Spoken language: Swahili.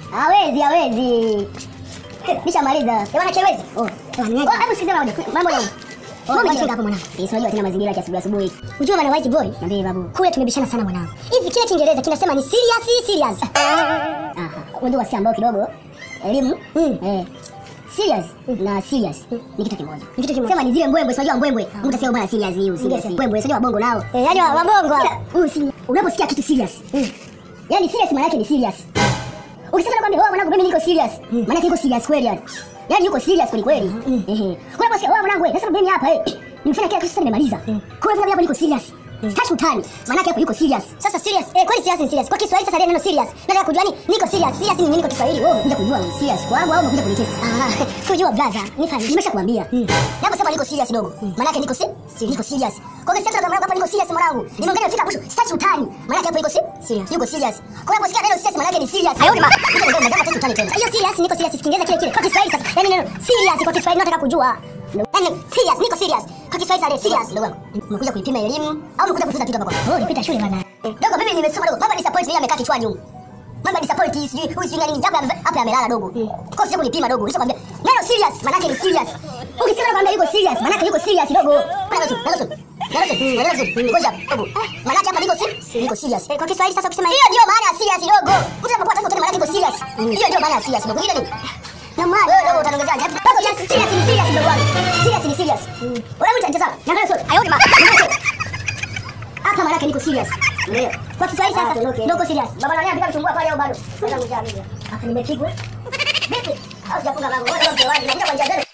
Hawezi, hawezi. Nishamaliza. Bwana kiwezi. Oh. Bwana, Oh, hebu sikiza mambo. Mambo yangu. Mambo yangu hapo mwanangu. Yes, unajua tena mazingira ya asubuhi asubuhi. Unajua bwana white boy? Niambie babu. Kule tumebishana sana mwanangu. Hivi kile Kiingereza kinasema ni serious serious. Aha. Unajua si ambao kidogo elimu Mm. eh serious na serious ni kitu kimoja. Ni kitu kimoja. Sema ni zile mbwembwe, si unajua mbwembwe. Mtu asema bwana serious hii, serious. Yes. Mbwembwe, si unajua wabongo nao. Eh, yaani wa- wabongo hao. Huyu si unaposikia kitu serious. Yaani serious maana yake ni serious. Ukisema kwamba wewe mwanangu mimi niko serious, maana yake niko serious kweli yani. Yaani yuko serious kweli kweli. Ehe. Unaposikia wewe mwanangu, nasema mimi hapa eh. Nimefanya kila kitu sasa nimemaliza. Kwa hiyo hapo niko serious. Sitaki utani. Maana yake hapo yuko serious. Sasa serious. Eh, kwani serious ni serious. Kwa Kiswahili sasa neno serious. Nataka kujua ni niko serious. Serious ni nini kwa Kiswahili? Wewe unakuja kujua ni serious kwangu au unakuja kunitest? Ah, kujua brother. Nifanye. Nimeshakwambia. Naposema niko serious dogo. Maana yake niko si niko serious. Kwa hiyo sasa kama hapa niko serious mwanangu. Nimeongea nafika mwisho. Sitaki utani. Maana yake hapo iko si Serious. Yuko serious. Kwa hiyo unaposikia neno serious maana yake ni serious. Ayoni ma. Ndio ndio nataka utani tena. Hiyo serious niko serious Kiingereza kile kile. Kwa Kiswahili sasa. Yaani neno serious kwa Kiswahili nataka kujua. Yaani serious niko serious. Kwa Kiswahili sasa serious. Ndugu wangu, umekuja kuipima elimu au umekuja kufunza kitu hapa kwa? Oh, nipita shule bana. Dogo mimi nimesoma dogo. Mama disappoint yeye amekaa kichwani huko. Mama disappoint sijui huyu sijui nani hapa ame- hapa amelala dogo. Kwa sababu kunipima dogo. Nishakwambia neno serious maana yake ni serious. Ukisema kwamba yuko serious maana yake yuko serious dogo. Maana ndio ndio ndio ndio ndio ngoja dogo. Maana yake hapa niko si niko serious. Eh, kwa Kiswahili sasa ukisema Hiyo ndio maana ya serious dogo. Mtu anapokuwa tangu tena maana yake iko serious. Hiyo ndio maana ya serious dogo. Ile nini? na maana Wewe dogo utaongezea ngapi? Bado serious serious ni serious dogo wangu. Serious ni serious. Wewe mtu anacheza. Naangalia sio. Ayoni ma. Hapa maana yake niko serious. Unaelewa? Kwa Kiswahili sasa ndio uko serious. Baba nani anataka kuchungua pale au bado? Sasa mjamii. Hapa nimepigwa. Vipi? Au sijafunga mlango. Wewe ndio mtewani. Nakuja kwa njia zenu.